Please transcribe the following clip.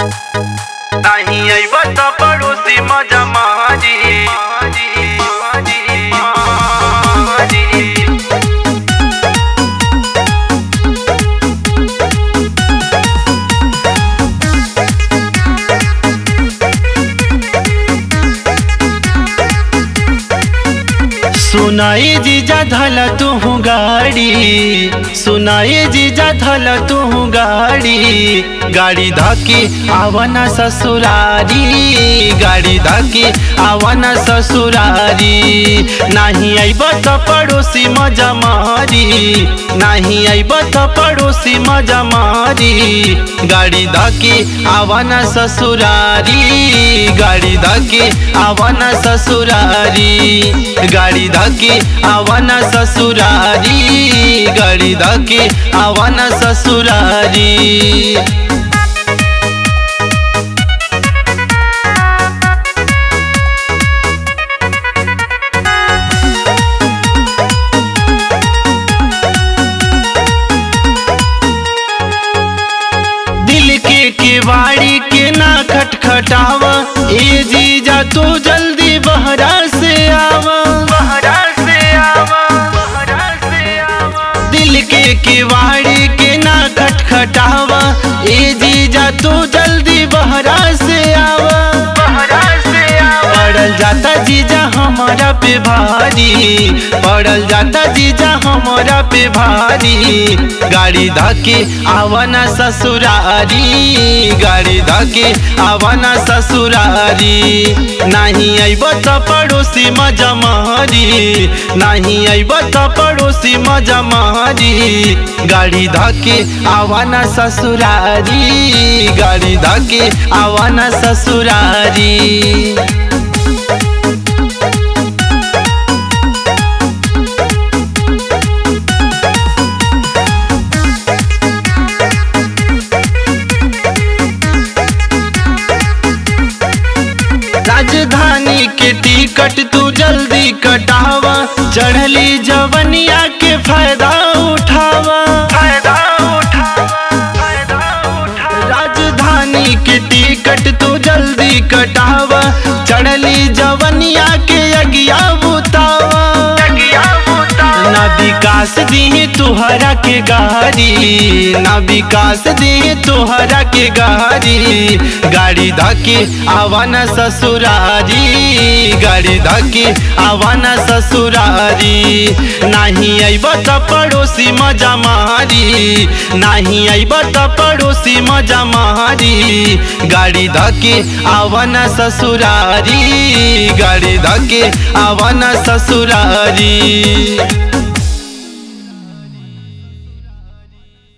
नाही आईबा त पडोसी मजा मारी सुनाई जीजा धल तू गाड़ी सुनाई जीजा धल तू गाड़ी गाड़ी धकी आवना ससुरारी गाड़ी धकी आवना ससुरारी नाही आइब त पड़ोसी मजा मारी नाही आइब त पड़ोसी मजा मारी गाड़ी धकी आवना ससुरारी गाड़ी धकी आवना ससुरारी गाड़ी धकी आवना ससुरारी गाड़ी धकी आवना ससुरारी दिल के केवाड़ी के ना खटखटावा ए जीजा तू जल्दी बहरा से आवा बहरा से आवा बहरा से आवा दिल के केवाड़ी के ना खटखटावा ए जीजा तू जल्दी बहरा से आवा बहरा से आवा पड़ल जाता जीजा हमारा पे भारी पड़ल जाता जीजा हमारा पे भारी गाड़ी धके आवना ससुरारी गाड़ी धके आवना ससुरारी नहीं आइब त पड़ोसी मजा मारी नहीं आइब त पड़ोसी मजा मारी गाड़ी धके आवना ससुरारी गाड़ी धके आवना ससुरारी राजधानी के टिकट तू जल्दी कटावा चढ़ली जवनिया के फायदा उठावा फायदा राजधानी के टिकट तू जल्दी कटावा चढ़ली जवनिया के अगिया बुतावा ना विकास दी तुहरा के गाड़ी ना विकास दी तुहरा के गाड़ी गाड़ी धके आवाना ससुरारी गाड़ी धके आवाना ससुरारी नहीं आइब त पड़ोसी मजा मारी नहीं आइब त पड़ोसी मजा मारी गाड़ी धके आवाना ससुरारी गाड़ी धके आवाना ससुरारी